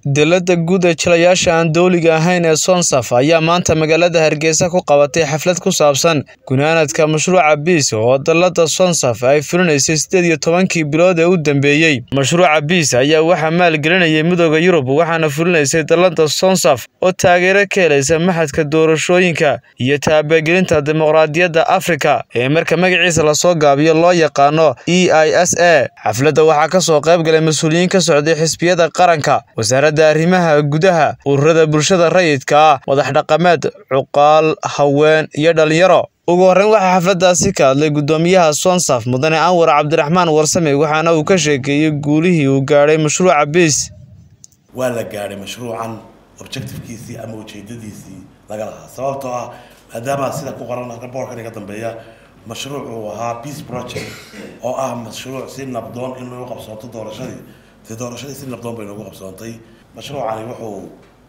Dowladda guud ee jilayaasha aan dowliga ahayn ee Sonsaf ayaa maanta magaalada Hargeysa ku qabatay xaflad ku saabsan gunaanadka mashruuca BEAS oo dallada Sonsaf ay fulinaysay sideed iyo tobankii bilood ee u dambeeyay. Mashruuca BEAS ayaa waxaa maalgelinayay Midowga Yurub waxaana fulinaysay dallada Sonsaf oo taageero ka helaysa Maxadka Doorashooyinka iyo Taabagelinta Dimuqraadiyadda Afrika ee marka magaciisa lasoo gaabiyo loo yaqaano EISA. Xafladda waxaa ka soo qayb galay mas'uuliyiin ka socday xisbiyada qaranka, wasaaradda arrimaha gudaha, ururada bulshada rayidka ah, madax dhaqameed, cuqaal, haween iyo dhalinyaro. Ugu horreyn waxaa xafladdaasi ka hadlay guddoomiyaha Sonsaf Mudane Anwar Cabdiraxmaan Warsame waxaana uu ka sheekeeyay guulihii uu gaadhay mashruuca BEAS. waa la gaadhay mashruucan objectivekiisii ama ujeedadiisii laga lahaa sababtoo ah maadaama sida ku qoran boorkan iga dambeeya mashruuc uu ahaa peace project oo ah mashruuc si nabdoon in lagu qabsoonto doorashadii dee doorashadii si nabdoon bay noogu qabsoontay mashruucani wuxuu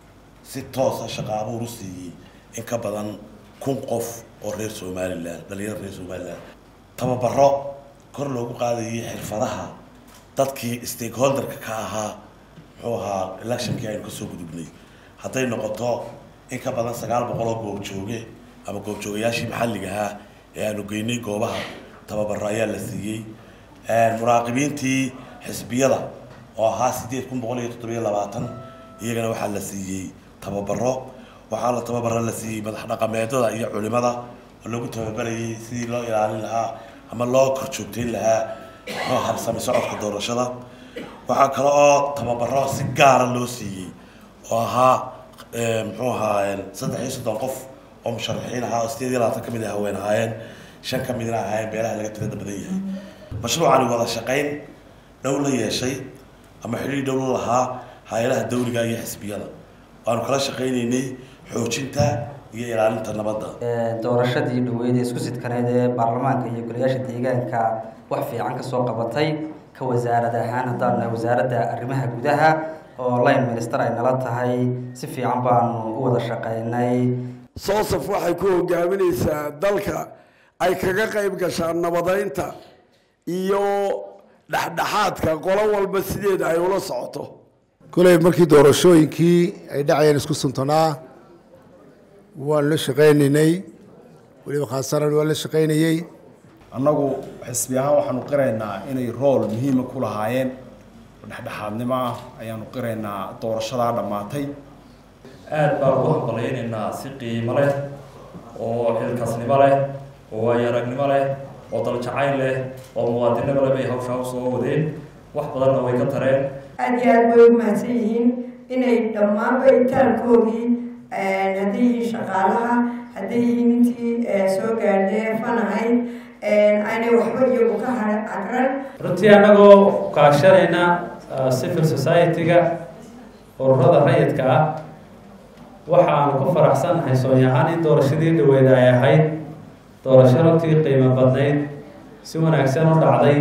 si toosa shaqo abuur u siiyey in ka badan kun qof oo reer somaliland dhalinyaro reer somaliland tababaro kor loogu qaadayay xirfadaha dadkii stakeholderka ka ahaa muxuu ahaa electionkii aynu kasoo gudubnay hadday noqoto in ka badan sagaal boqol oo goobjooge ama goobjoogayaashii maxalliga ahaa ee aanu geynay goobaha tababaro ayaa la siiyey muraaqibiintii xisbiyada oo ahaa sideed kun boqol iyo toddobiyo labaatan iyagana waxaa la siiyey tababaro waxaa la tababaro la siiyey madax dhaqameedada iyo culimada oo lagu tababarayay sidii loo ilaalin lahaa ama loo korjoogteyn lahaa loo habsami socodka doorashada waxaa kale oo tababaro si gaara loo siiyey oo ahaa muxuu ahaa saddex iyo soddon qof oo musharaxiin ahaa oo sideed iyo labaatan ka mid a haween ahaayeen shan ka midna ahaayeen beelaha laga tirada badan yahay mashruucani wada shaqayn dhow la yeeshay ama xidhiir dhow la lahaa hay-adaha dawliga iyo xisbiyada waanu kala shaqaynaynay xoojinta iyo ilaalinta nabadda doorashadii dhaweyd ee isku sidkaneyd ee baarlamaanka iyo golayaasha deegaanka wax fiican kasoo qabatay ka wasaarad ahaan haddaan nahay wasaaradda arrimaha gudaha oo line minister ay nala tahay si fiican baanu u wada shaqaynay soosaf waxay ku hogaaminaysaa dalka ay kaga qayb gashaa nabadeynta iyo dhexdhexaadka qolo walba sideeda ay ula socoto koley markii doorashooyinkii ay dhacayeen isku suntanaa waanu la shaqaynaynay weliba khaasaran waa la shaqaynayey annagu xisbi ahaan waxaanu qiraynaa inay rool muhiima ku lahaayeen oo dhexdhexaadnimo ah ayaanu qiraynaa doorashadaa dhammaatay aada baan ugu hambalaynaynaa si qiimo leh oo xilkasnimo leh oo waayo-aragnimo leh oo daljacayl leh oo muwaadinimo leh bay hawshaa usoo wadeen wax badanna way ka tareen aada iyo aada way u mahadsan yihiin inay dhammaanba itaalkoodii hadday yihiin shaqaalaha hadday yihiin intii soo gaadhee fan ahayd aanay waxba iyagu ka cagran runtii annagoo kaashanayna civil society-ga ururada rayidka ah waxaanu ku faraxsannahay soonyahaan in doorashadii dhaweyd ay ahayd doorasho runtii qiimo badnayd si wanaagsan u dhacday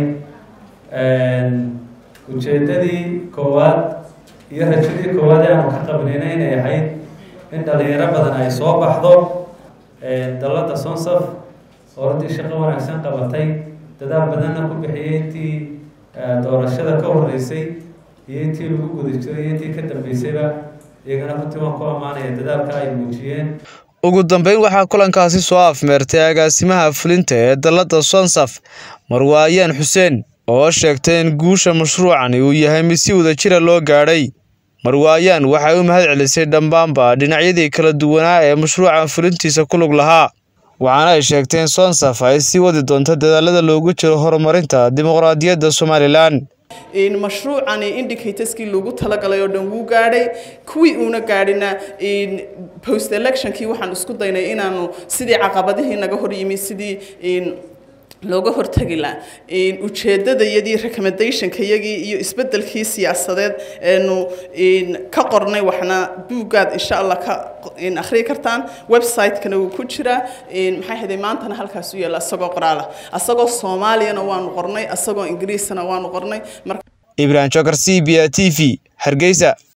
ujeeddadii koowaad iyo rajadii koowaad ee aanu ka qabnayna inay ahayd in dhalinyaro badan ay soo baxdo dallada sonsaf oo runtii shaqo wanaagsan qabatay dadaal badanna ku bixiyey intii doorashada ka horeysay iyo intii lagu guda jiray iyo intii ka dambeysayba iyagana runtii waan ku ammaanaya dadaalka ay muujiyeen ugu dambeyn waxaa kulankaasi soo afmeertay agaasimaha fulinta ee dallada sonsaf marwaayaan xuseen oo sheegtay in guusha mashruucani uu yahay mid si wadajira loo gaadhay marwaayaan waxay u mahad celisay dhammaanba dhinacyadii kala duwanaa ee mashruucan fulintiisa ku lug lahaa waxaana ay sheegtay in sonsaf ay sii wadi doonto dadaalada loogu jiro horumarinta dimuqraadiyadda somalilan mashruucani indicatorskii loogu talagalay oo dhan wuu gaadhay kuwii uuna gaadhina post electionkii waxaan isku daynay inaanu sidii caqabadihii naga hor yimi sidii looga hortagi laha ujeedadayadii recommendationka yagii iyo isbedelkii siyaasadeed eenu ka qornay waxna buuggaad insha allah ka akhriyi kartaan website-kana wuu ku jiraa maxay haday maantana halkaas u yaalla asagoo qoraala asagoo soomaaliyana waanu qornay asagoo ingiriisana waanu qornay ibrahim jokar c b a t v hargeysa